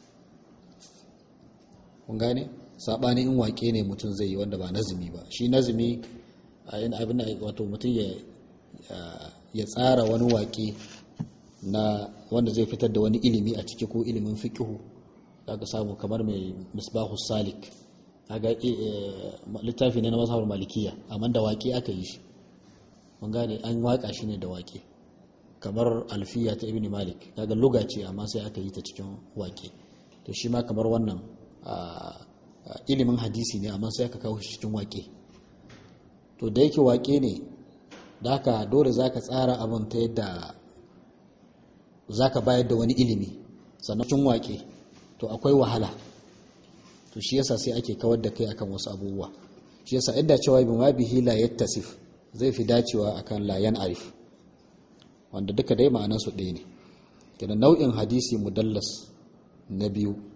kun gane sabani in wake ne mutum zai yi wanda ba nazmi ba shi nazmi abin wato mutum ya ya tsara wani wake na wanda zai fitar da wani ilimi a ciki ko ilimin fiqhu daga samu kamar mai misbahu salik kaga littafi ne na mazhabar malikiya amma da waƙe aka yi shi mun gane an waka shi ne da waƙe kamar alfiya ta ibn malik kaga luga ce amma sai aka yi ta cikin waƙe to shi ma kamar wannan ilimin hadisi ne amma sai aka kawo shi cikin waƙe to da yake waƙe ne da haka dole zaka tsara abin ta yadda zaka bayar da wani ilimi sannan cikin waƙe to akwai wahala to shi yasa sai ake kawar da kai akan wasu abubuwa shi yasa inda cewa bi ma bihi la yattasif zai fi dacewa akan la yan arif wanda duka dai ma'anan su ɗaya ne kenan nau'in hadisi mudallas na biyu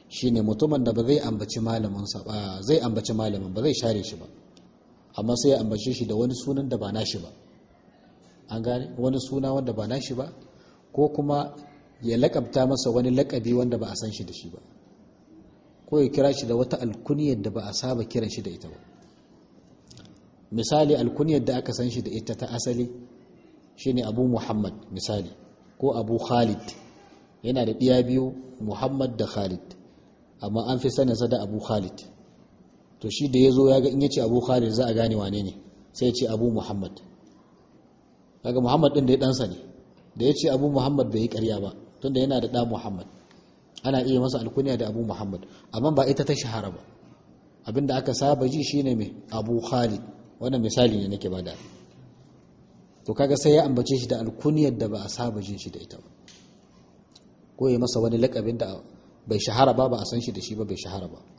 shine mutumin da ba zai ambaci malaminsa ba zai ambaci malamin ba zai share shi ba amma sai ya ambace shi da wani sunan da ba nashi ba an gane wani suna wanda ba nashi ba ko kuma ya lakabta masa wani lakabi wanda ba a san shi da shi ba ko ya kira shi da wata alkuniyar da ba a saba kiran shi da ita ba misali alkuniyar da aka san shi da ita ta asali shine abu muhammad misali ko abu khalid yana da ɗiya biyu muhammad da khalid amma an fi saninsa da abu khalid to shi da ya zo ya ga in ya ce abu khalid za a gane wane ne sai ya ce abu muhammad daga muhammad ɗin da ya ɗansa ne da ya ce abu muhammad bai yi ƙarya ba tunda yana da ɗa muhammad ana iya masa alkuniya da abu muhammad amma ba ita ta shahara ba abinda aka saba ji shine mai abu khalid wannan misali ne nake bada to kaga sai ya ambace shi da alkuniyar da ba a saba jin shi da ita ba ko ya masa wani lakabin da bai shahara ba ba a san shi da shi ba bai shahara ba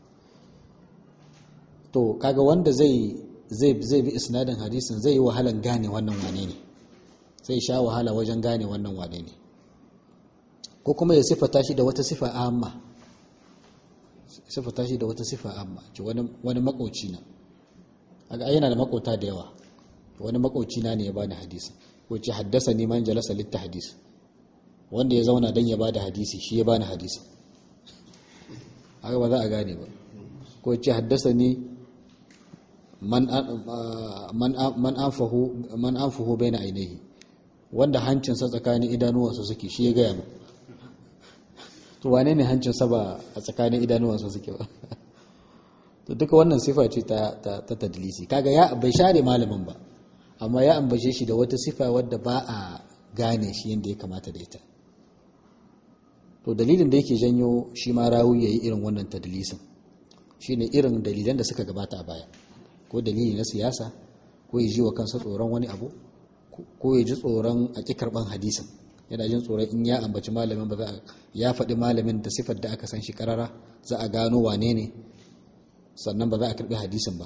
to kaga wanda zai zai zai bi isnadin hadisin zai yi wahalan gane wannan wane ne sai sha wahala wajen gane wannan wane ne ko kuma ya sifata shi da wata sifa amma sifata shi da wata sifa amma ce wani wani makauci na kaga yana da makota da yawa wani makauci na ne ya bani hadisi ko ce haddasa ni man jalasa litta hadisi wanda ya zauna dan ya bada hadisi shi ya bani hadisi haka ba za a gane ba ko ce haddasa ni man man anfahu man anfahu baina ainihi wanda hancinsa tsakanin idanuwansa suke shi ya gaya mu to wane ne hancinsa ba a tsakanin idanuwansa suke ba to duka wannan sifa ce ta ta tadlisi kaga ya bai share malamin ba amma ya ambace shi da wata sifa wadda ba a gane shi yadda ya kamata da ita to dalilin da yake janyo shi ma rawi yayi irin wannan tadlisin shine irin dalilan da suka gabata a baya ko dalili na siyasa ko ya ji wa kansa tsoron wani abu ko ya ji tsoron a ƙi karɓan hadisin yana jin tsoron in ya ambaci malamin ba za a ya faɗi malamin da sifar da aka san shi karara za a gano wane ne sannan ba za a karɓi hadisin ba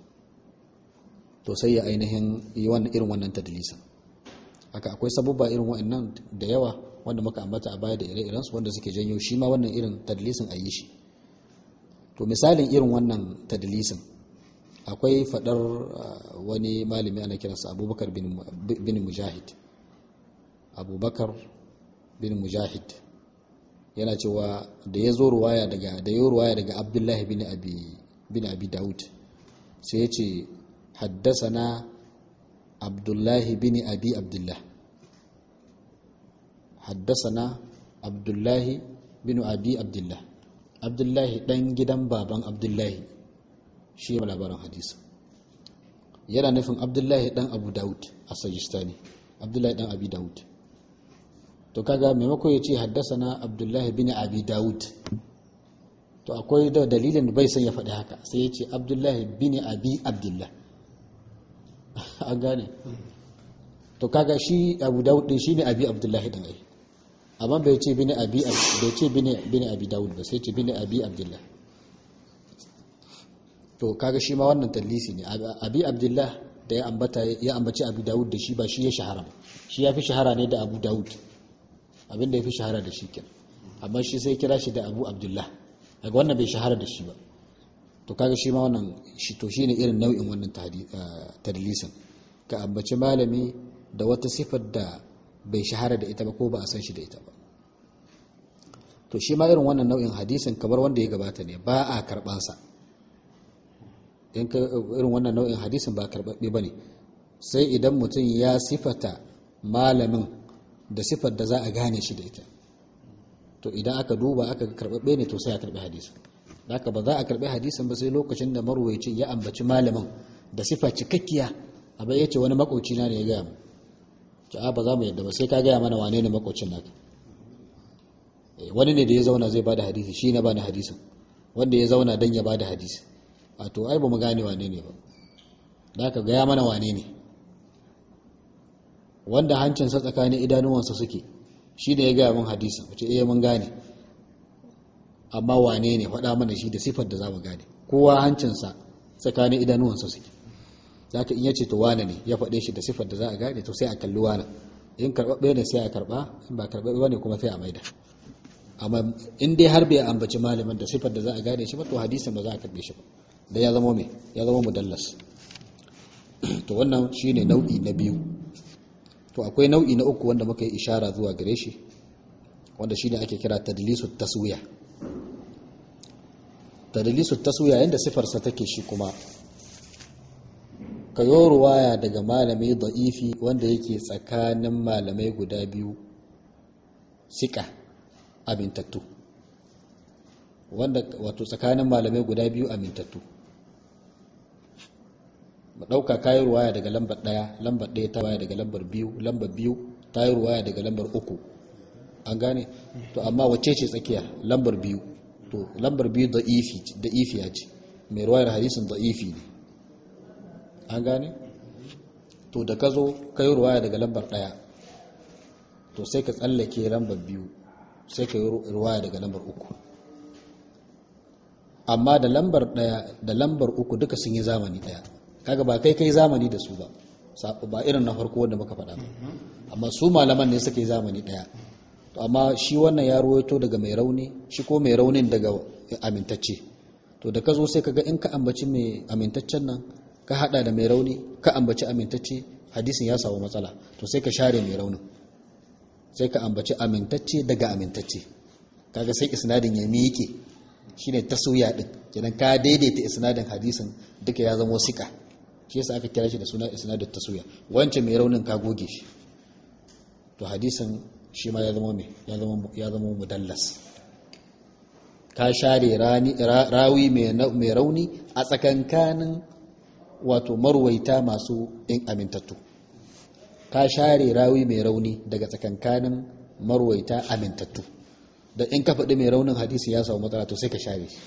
to sai ya ainihin yi wannan irin wannan tadlisin haka akwai sabubba irin wa'annan da yawa wanda muka ambata a baya da ire-irensu wanda suke janyo shi ma wannan irin tadlisin a yi shi to misalin irin wannan tadlisin akwai fadar wani malami ana kiransa abubakar bin mujahid abubakar bin mujahid yana cewa da ya zo ruwaya daga da ya ruwaya daga abdullahi bin abi bin abi daud sai ya ce haddasana abdullahi bin abi abdullah haddasana abdullahi bin abi abdullah abdullahi dan gidan baban abdullahi shi ya labarin hadisi yana nufin abdullahi dan abu daud a sajistani abdullahi dan abi daud to kaga maimako ya ce haddasa na abdullahi bin abi daud to akwai da dalilin bai san ya faɗi haka sai ya ce abdullahi bin abi abdullah an gane to kaga shi abu daud din shine abi abdullahi din ai amma bai ce bin abi bai ce bin abi daud ba sai ce bin abi abdullah to kaga shi ma wannan tallisi ne abi abdullah da ya ambata ya ambaci abu daud da shi ba shi ya shahara shi ya fi shahara ne da abu daud abinda ya fi shahara da shi kenan amma shi sai kira shi da abu abdullah daga wannan bai shahara da shi ba to kaga shi ma wannan shi to shine irin nau'in wannan tadlisin ka ambaci malami da wata sifar da bai shahara da ita ba ko ba a san shi da ita ba to shi ma irin wannan nau'in hadisin kamar wanda ya gabata ne ba a karbansa in ka irin wannan nau'in hadisin ba karbabbe bane sai idan mutum ya sifata malamin da sifar da za a gane shi da ita to idan aka duba aka karbabbe ne to sai a karbi hadisin haka ba za a karbi hadisin ba sai lokacin da marwayacin ya ambaci malamin da sifa cikakkiya abai yace wani makoci na ne ya gaya mu to a ba za mu yadda ba sai ka gaya mana wane ne makocin naka wani ne da ya zauna zai bada hadisi shi na bada hadisin wanda ya zauna dan ya bada hadisi a to ai ba mu gane wane ne ba da ka gaya mana wane ne wanda hancinsa tsakanin idanuwansa suke shi ne ya gaya min hadisin wace iya mun gane amma wane ne faɗa mana shi da sifar da za mu gane kowa hancinsa tsakanin idanuwansa suke za ka iya ce to wane ne ya faɗe shi da sifar da za a gane to sai a kalli wane in karɓaɓɓe ne sai a karɓa in ba karɓaɓɓe ba ne kuma sai a maida amma in dai har bai ambaci malamin da sifar da za a gane shi ba to hadisin ba za a karbe shi ba da ya zama me ya zama mudallas to wannan shine nau'i na biyu to akwai nau'i na uku wanda muka yi ishara zuwa gare shi wanda shine ake kira tadlisu taswiya tadlisu taswiya yanda sifarsa take shi kuma kayo ruwaya daga malami da'ifi wanda yake tsakanin malamai guda biyu sika amintattu wanda wato tsakanin malamai guda biyu amintattu mu ɗauka kayi ruwaya daga lambar ɗaya lambar ɗaya ta waya daga lambar biyu lambar biyu ta yi ruwaya daga lambar uku an gane to amma wacce ce tsakiya lambar biyu to lambar biyu da ifi ya ce mai ruwayar hadisin da ifi ne an gane to da ka zo ka yi ruwaya daga lambar ɗaya to sai ka tsallake lambar biyu sai ka yi ruwaya daga lambar uku amma da lambar ɗaya da lambar uku duka sun yi zamani ɗaya kaga ba kai kai zamani da su ba ba irin na farko wanda muka faɗa ba amma su malaman ne suka yi zamani ɗaya to amma shi wannan ya ruwaito daga mai rauni shi ko mai raunin daga amintacce to da ka zo sai kaga in ka ambaci mai amintaccen nan ka hada da mai rauni ka ambaci amintacce hadisin ya samu matsala to sai ka share mai raunin sai ka ambaci amintacce daga amintacce kaga sai isnadin ya miƙe shine taswiya din kenan ka daidaita isnadin hadisin duka ya zama sika shi yasa aka kira shi da suna isnadut taswiya wancan mai raunin ka goge shi to hadisin shi ma ya zama me ya zama ya zama mudallas ka share rani rawi mai rauni a tsakankanin wato marwaita masu in amintattu ka share rawi mai rauni daga tsakankanin marwaita amintattu da in ka faɗi mai raunin hadisi ya samu matsala to sai ka share shi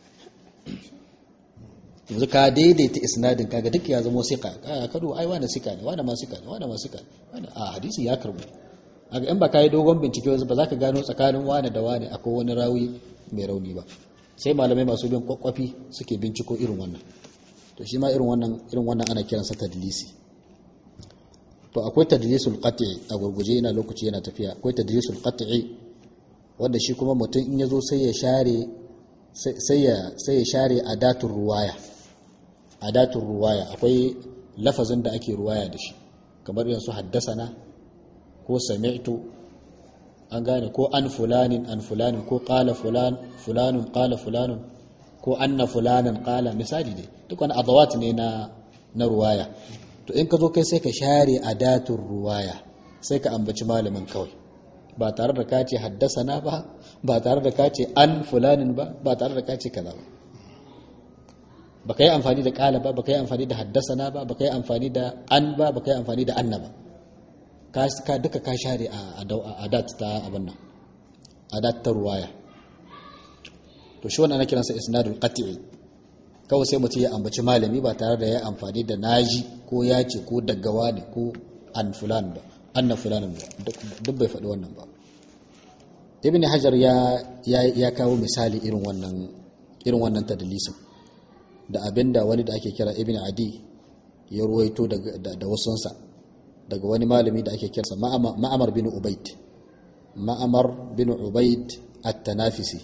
yanzu ka daidaita isnadin kaga duk ya zama sika ka kado ai wani sika ne wani ma sika ne wani ma sika ne a hadisi ya karbu aga in ba ka yi dogon bincike wasu ba za ka gano tsakanin wani da wani akwai wani rawi mai rauni ba sai malamai masu bin kwakwafi suke binciko irin wannan to shi ma irin wannan irin wannan ana kiransa tadlisi to akwai tadlisul qat'i a gurguje ina lokaci yana tafiya akwai tadlisul qat'i wanda shi kuma mutum in yazo sai ya share sai ya sai ya share adatul ruwaya adatul ruwaya akwai lafazin da ake ruwaya da shi kamar yanzu haddasana ko sami'tu an gane ko an fulanin an fulanin ko qala fulan fulanun qala fulanun ko anna fulanan qala misali dai duk wani adawat ne na na ruwaya to in ka zo kai sai ka share adatul ruwaya sai ka ambaci malamin kawai ba tare da ka ce haddasana ba ba tare da ka ce an fulanin ba ba tare da ka ce kaza ba baka yi amfani da kala ba baka yi amfani da haddasana ba baka yi amfani da an ba baka yi amfani da anna ba ka duka ka share a adat ta abin nan adat ta ruwaya to shi wannan ana kiransa isnadul qat'i kawai sai mutum ya ambaci malami ba tare da ya amfani da naji ko ya ce ko daggawa ne ko an fulan ba anna fulanin ba duk bai faɗi wannan ba ibn hajar ya ya kawo misali irin wannan irin wannan tadlisin da abinda wani da ake kira ibn adi ya ruwaito da wasunsa daga wani malami da ake kirsa ma'amar bin ubaid ma'amar bin ubaid at-tanafisi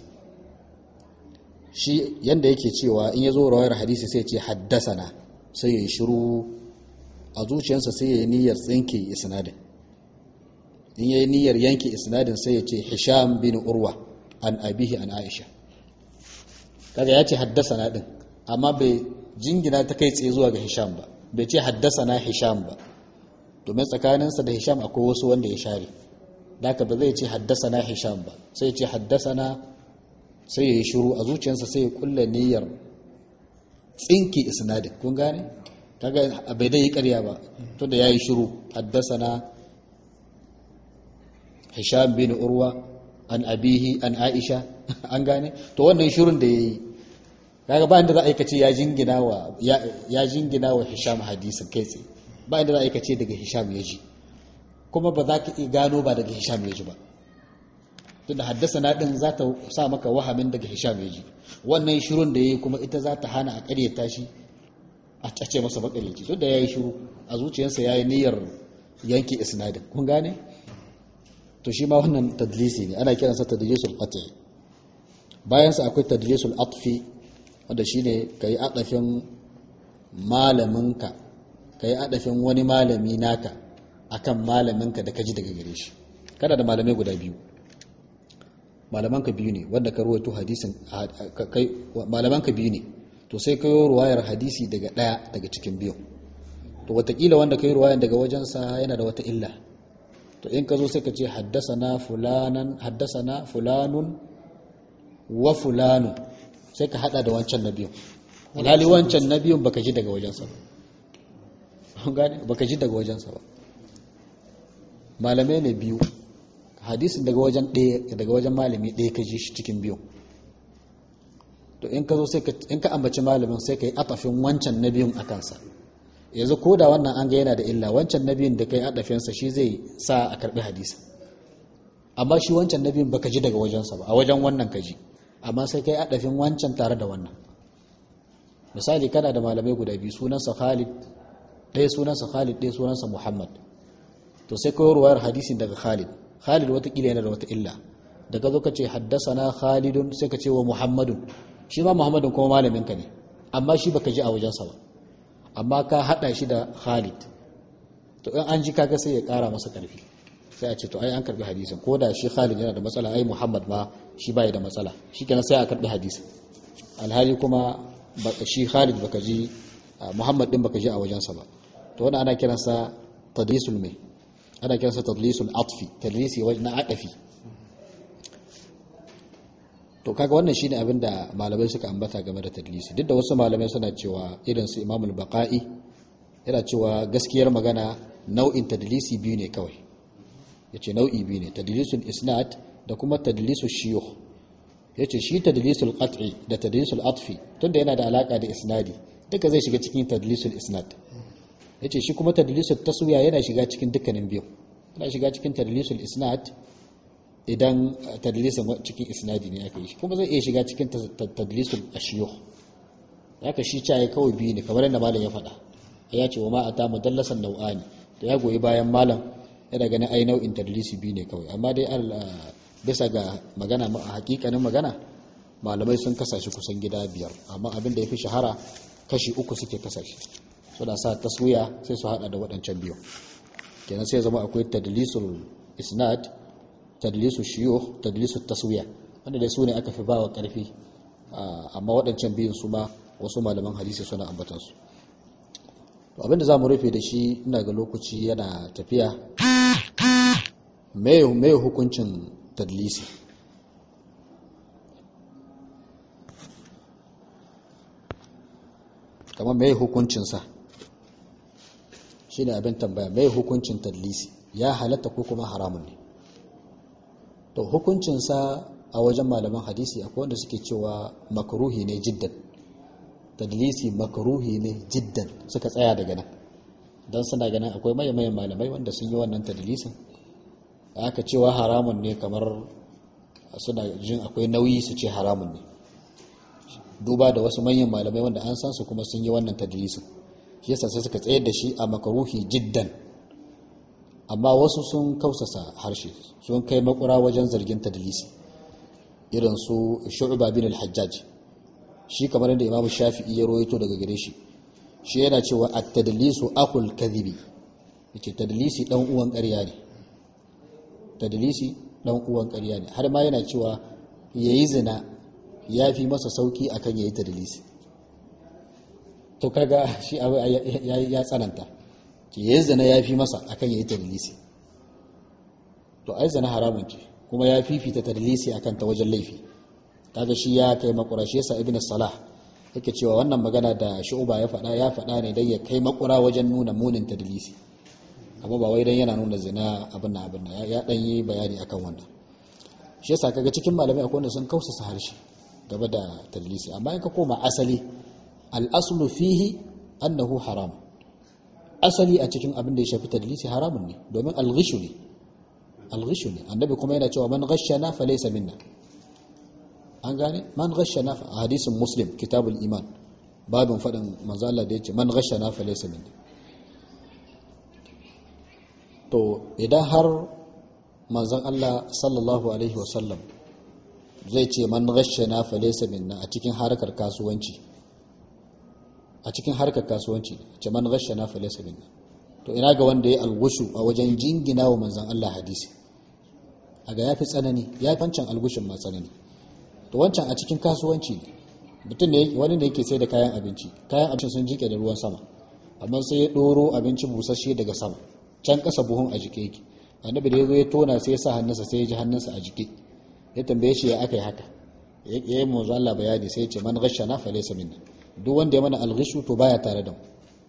shi yanda yake cewa in yazo rawayar hadisi sai ce haddasana sai yayi shiru a zuciyarsa sai yayi niyyar tsinke isnadin in yayi niyyar yanke isnadin sai ya ce hisham bin urwa an abihi an aisha kaga ya ce haddasana din amma bai jingina ta kai tsaye zuwa ga hisham ba bai ce haddasana hisham ba domin tsakaninsa da hisham akwai wasu wanda ya share daga ba zai ce haddasana hisham ba sai ya ce haddasana sai ya yi shiru a zuciyarsa sai ya kulla niyyar tsinki isnadin kun gane kaga bai dai yi karya ba to da yayi shiru haddasana hisham bin urwa an abihi an aisha an gane to wannan shirun da yayi kaga ba inda za a aikace ya jingina wa ya jingina wa hisham hadisin kai tsaye ba inda za a aikace daga hisham ya ji kuma ba za ka gano ba daga hisham ya ji ba tunda haddasa na din za ta sa maka wahamin daga hisham ya ji wannan shirun da yayi kuma ita za ta hana a ƙaryata shi a cace masa makaryaci tunda yayi shiru a zuciyarsa yayi niyyar yanke isnadin kun gane to shi ma wannan tadlisi ne ana kiransa tadlisul qat'i bayan sa akwai tadlisul atfi wanda shine kai adafin malaminka kai adafin wani malami naka akan malaminka da kaji daga gare shi kada da malamai guda biyu malamanka biyu ne wanda ka ruwaito hadisin kai malamanka biyu ne to sai kai ruwayar hadisi daga daya daga cikin biyu to watakila wanda kai ruwayan daga wajensa yana da wata illa to in ka zo sai ka ce haddasana fulanan haddasana fulanun wa fulanu sai ka hada da wancan na biyun alhali wancan na biyun baka ji daga wajensa ba baka ji daga wajensa ba malamai ne biyu hadisin daga wajen ɗaya daga wajen malami ɗaya ka ji shi cikin biyu to in ka zo sai ka in ka ambaci malamin sai ka yi atafin wancan na biyun a kansa yanzu ko da wannan an ga yana da illa wancan na biyun da kai adafinsa shi zai sa a karbi hadisi amma shi wancan na biyun baka ji daga wajensa ba a wajen wannan ka ji amma sai kai adafin wancan tare da wannan misali kana da malamai guda biyu sunansa Khalid ɗaya sunansa Khalid ɗaya sunansa Muhammad to sai kai ruwayar hadisin daga Khalid Khalid watakila yana da wata illa daga zo ka ce haddasana Khalidun sai ka ce wa Muhammadun shi ma Muhammadun kuma malamin ka ne amma shi baka ji a wajensa ba amma ka hada shi da Khalid to in an ji kaga sai ya kara masa karfi sai a ce to ai an karbi hadisin ko da shi Khalid yana da matsala ai Muhammad ma shi bai da matsala shikenan sai a karbi hadisin alhali kuma shi Khalid baka ji Muhammad din baka ji a wajensa ba to wannan ana kiransa tadlisul mai ana kiransa tadlisul atfi tadlisi na adafi to kaga wannan shine abin da malamai suka ambata game da tadlisi duk da wasu malamai suna cewa irin su Imam al-Baqai yana cewa gaskiyar magana nau'in tadlisi biyu ne kawai yace nau'i biyu ne tadlisul isnad da kuma tadlisul shuyukh yace shi tadlisul qat'i da tadlisul atfi tunda yana da alaka da isnadi duka zai shiga cikin tadlisul isnad yace shi kuma tadlisul taswiya yana shiga cikin dukkanin biyu yana shiga cikin tadlisul isnad idan tadlisin cikin isnadi ne aka yi shi kuma zai iya shiga cikin tadlisul ashiyukh haka shi caye kawai biyu ne kamar yadda malam ya faɗa ya ce wa ma ata mudallasan nau'ani to ya goyi bayan malam yana ganin ai nau'in tadlisi biyu ne kawai amma dai bisa ga magana a hakikanin magana malamai sun kasa shi kusan gida biyar amma abin da ya fi shahara kashi uku suke kasa shi suna sa taswiya sai su hada da waɗancan biyu kenan sai zama akwai tadlisul isnad tadlisu shiyukh tadlisu taswiya wanda dai su ne aka fi bawa karfi amma waɗancan biyun su ma wasu malaman hadisi suna ambatan su to abinda zamu rufe da shi ina ga lokaci yana tafiya me me hukuncin tadlisi kamar me hukuncin sa shine abin tambaya me hukuncin tadlisi ya halatta ko kuma haramun ne to hukuncinsa a wajen malaman hadisi akwai wanda suke cewa makaruhi ne jiddan tadlisi makaruhi ne jiddan suka tsaya daga nan don suna ganin akwai mayan malamai wanda sun yi wannan tadlisin aka cewa haramun ne kamar suna jin akwai nauyi su ce haramun ne duba da wasu manyan malamai wanda an san su kuma sun yi wannan tadlisin shi yasa sai suka tsayar da shi a makaruhi jiddan amma wasu sun kausasa harshe sun kai makura wajen zargin tadlisi irin su shu'ba bin al-hajjaj shi kamar yadda imamu shafi'i ya rawaito daga gare shi shi yana cewa at-tadlisu aqul kadhibi yace tadlisi dan uwan ƙarya ne tadlisi dan uwan ƙarya ne har ma yana cewa yayi zina yafi masa sauki akan yayi tadlisi to kaga shi abu ya tsananta ke ya zana ya fi masa akan ya yi tadlisi to ai zana haramun ce kuma ya fifita tadlisi akan ta wajen laifi kaga shi ya kai makura shi yasa ibnu salah yake cewa wannan magana da shu'ba ya faɗa ya faɗa ne dan ya kai makura wajen nuna munin tadlisi amma ba wai dan yana nuna zina abin nan abin nan ya dan yi bayani akan wannan shi yasa kaga cikin malamai akwai wanda sun kausasa harshe game da tadlisi amma in ka koma asali al-aslu fihi annahu haram asali a cikin abin da ya shafi tadlisi haramun ne domin alghishu ne alghishu ne annabi kuma yana cewa man ghashana fa laysa minna an gane man ghashana a hadisin muslim kitabul iman babin fadin manzo Allah da yace man ghashana fa laysa minna to idan har manzon Allah sallallahu alaihi wasallam zai ce man ghashana falaysa minna a cikin harkar kasuwanci a cikin harkar kasuwanci ce man ghashana falaysa minna to ina ga wanda ya algushu a wajen jingina wa manzon Allah hadisi aga yafi tsanani ya fancan algushin ma tsanani to wancan a cikin kasuwanci ne mutum ne wani da yake sai da kayan abinci kayan abinci sun jike da ruwan sama amma sai ya doro abinci busasshe daga sama can kasa buhun a jike yake annabi da ya zo ya tona sai ya sa hannunsa sai ya ji hannunsa a jike ya tambaye shi ya aka yi haka ya yi manzo Allah bayani sai ya ce man ghashana fa laysa minna duk wanda ya mana alghishu to baya tare da mu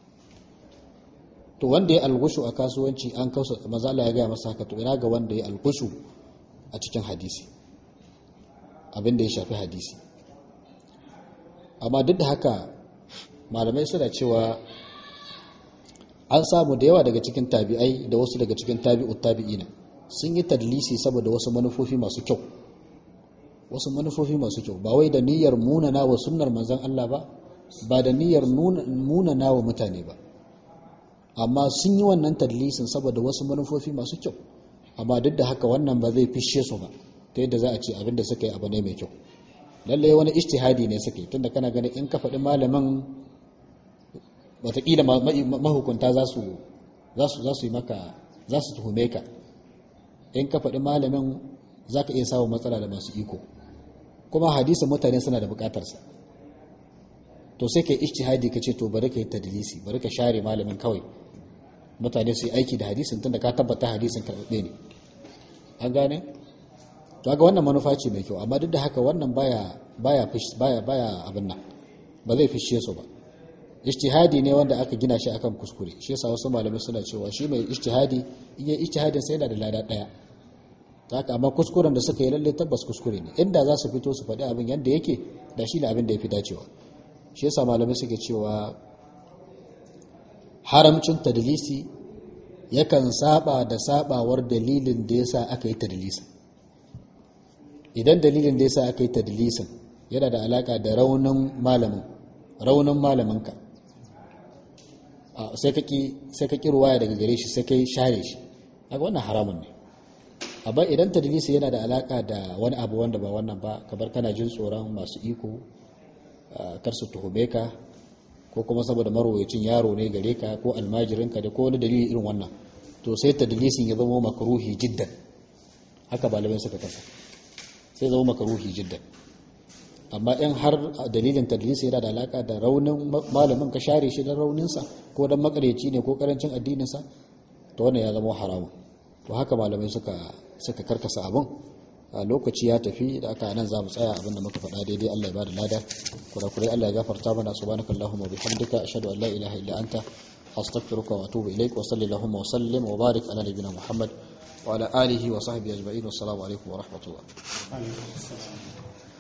to wanda ya alghushu a kasuwanci an kausa manzo Allah ya ga masa haka to ina ga wanda ya alghushu a cikin hadisi abin da ya shafi hadisi amma duk da haka malamai suna cewa an samu da yawa daga cikin tabi'ai da wasu daga cikin tabi'ut tabi'ina sun yi tadlisi saboda wasu manufofi masu kyau wasu manufofi masu kyau ba wai da niyyar munana wa sunnar manzon Allah ba ba da niyyar munana wa mutane ba amma sun yi wannan tadlisin saboda wasu manufofi masu kyau amma duk da haka wannan ba zai fishe su ba ta yadda za a ce abin da suka yi abu ne mai kyau lallai wani ijtihadi ne suka yi tunda kana ganin in ka faɗi malamin watakila mahukunta za su yi maka za su tuhume ka in ka faɗi malamin za ka iya samun matsala da masu iko kuma hadisin mutane suna da bukatarsa to sai ka yi ijtihadi ka ce to bari ka yi tadlisi bari ka share malamin kawai mutane su yi aiki da hadisin tunda ka tabbata hadisin karɓaɓɓe ne an gane to ga wannan manufa ce mai kyau amma duk da haka wannan baya baya baya baya abin nan ba zai fishe su ba ijtihadi ne wanda aka gina shi akan kuskure shi yasa wasu malamai suna cewa shi mai ijtihadi in yi ijtihadin sai yana da lada daya haka amma kuskuren da suka yi lalle tabbas kuskure ne inda za su fito su faɗi abin yadda yake da shi ne abin da ya fi dacewa shi yasa malamai suke cewa haramcin tadlisi yakan saba da sabawar dalilin da yasa aka yi tadlisin idan dalilin da yasa aka yi tadlisin yana da alaka da raunin malamin raunin malaminka sai ka ƙi ruwaya daga gare shi sai ka yi share shi haka wannan haramun ne amma idan tadlisi yana da alaka da wani abu wanda ba wannan ba kamar kana jin tsoron masu iko kar su tuhume ka ko kuma saboda marwayacin yaro ne gare ka ko almajirinka da ko wani dalili irin wannan to sai tadlisin ya zama makaruhi jiddan haka malamai suka kasa sai zama makaruhi jiddan amma in har dalilin tadlisi yana da alaka da raunin malamin ka share shi don rauninsa ko don makareci ne ko karancin addininsa to wannan ya zama haramun to haka malamai suka suka karkasa abin a lokaci ya tafi da aka nan za mu tsaya abinda muka faɗa daidai Allah ya bada lada kurakurai Allah ya gafarta mana subhanakallahumma bihamdika ashhadu an la ilaha illa anta astaghfiruka wa atubu ilaik wa sallallahu wa sallim wa barik ala nabiyyina muhammad wa ala alihi wa sahbihi ajma'in wassalamu alaikum wa rahmatullah